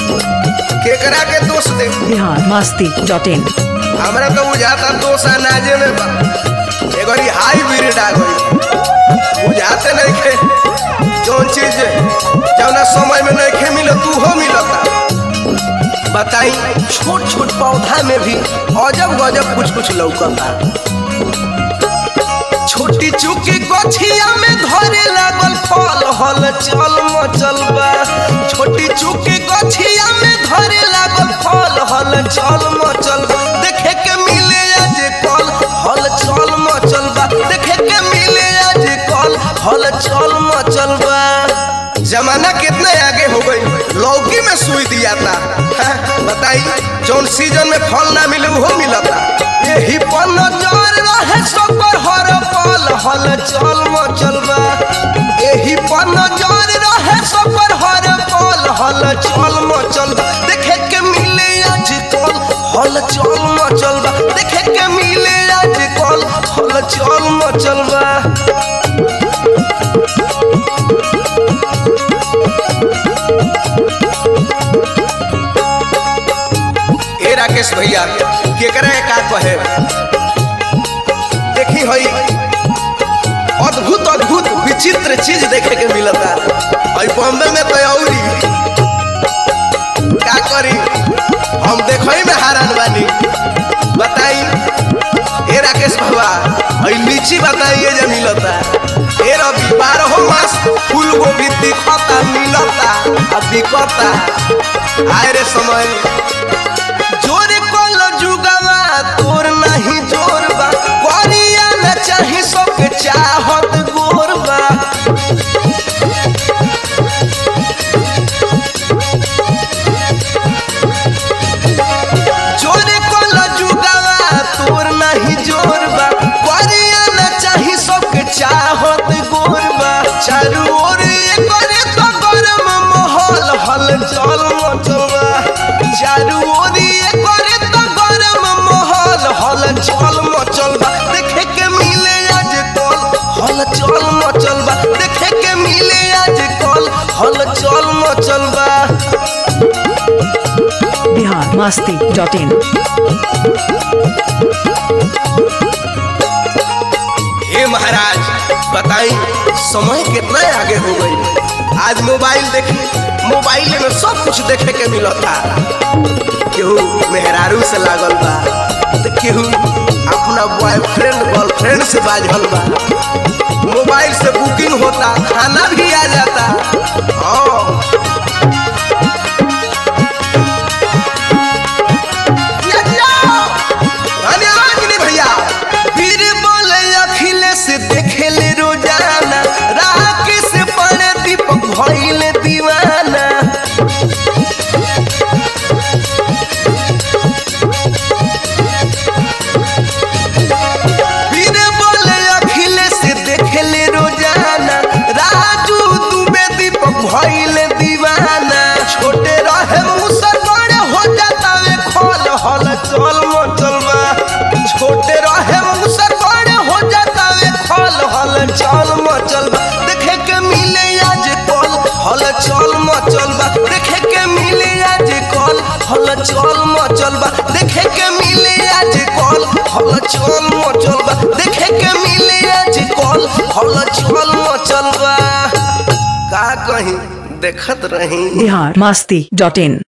केकरा के दोष दे बिहार मस्ती डॉट इन हमरा तो बुझाता दोष अनाजे में बा एगो ई हाईब्रिड आ गई बुझाते नहीं खे जौन चीज जौना समय में नहीं खे मिलत तू हो मिलता बताई छोट छोट पौधा में भी अजब गजब कुछ कुछ लौकता छोटी चुकी गछिया में धरे लागल फल हल चल मचल बा छोटी चुकी गछिया में धरे लागल फल हल चल मचल बा देखे के मिले आज कल हल चल मचल बा देखे के मिले आज कल हल चल मचल बा जमाना कितने आगे हो गई लौकी में सुई दिया था हाँ, बताई जौन सीजन में फल ना मिले वो मिलता यही पर नजर रहे सकर हर पल हल चल मचल बा यही पर नजर रहे सकर हर पल हल चल मचल बा देखे के मिले आज कल हल चल मचल बा देखे के मिले आज कल हल चल मचल बा ए राकेश भैया केकरा के का कहे देखी हई अद्भुत अद्भुत विचित्र चीज देखे के मिलता और बॉम्बे में तो औरी का करी हम देखई में हैरान बानी बताई ए राकेश बाबा और लीची बताइए जे मिलता ए रवि बारह मास फूल गोभी दिखता मिलता आ बिकता आए रे समय जोर कल जुगवा तोर नहीं जोर बा करिया न चाही सबके चाहत गोर बा जोर कल जुगवा तोर नहीं जोर बा करिया न चाही सबके चाहत गोर बा चारू ओर ये करे तो गरम माहौल हल चल मचल बा चारू ओर ये करे तो गरम माहौल हल चल मचल बा देखे के मिले आज कल हल चल मचल बा देखे के मिले आज कल हल चल मचल बा बिहार मस्ती डॉट इन हे महाराज बताई समय कितना आगे हो गई आज मोबाइल देखी मोबाइल में सब कुछ देखे के मिलता केहू मेहरारू से लागल बा तो केहू अपना बॉयफ्रेंड गर्लफ्रेंड से बाझल बा मोबाइल से बुकिंग होता खाना भी आ जाता हाँ या जाओ। धन्यवाद गिरी भैया फिर बोले अखिलेश देखेले रोजाना राकेश पड़े दीपक भइले दीवाना फिर बोले अखिलेश देखेले रोजाना राजू दुबे दीपक भइले दीवाना छोटे रहे मुसर बड़े हो जाता वे खोल हल चल मचल बा छोटे रहे मुसर बड़े हो जाता वे खोल हल चल मचल बा देखे के मिले आज कल हल चल मचल बा देखे के मिले आज कल हल चल मचल बा देखे के मिले आज कल हल चल मचल बा देखे के मिले आज कल हल चल मचल बा का कहीं देखत रही बिहार मस्ती डॉट इन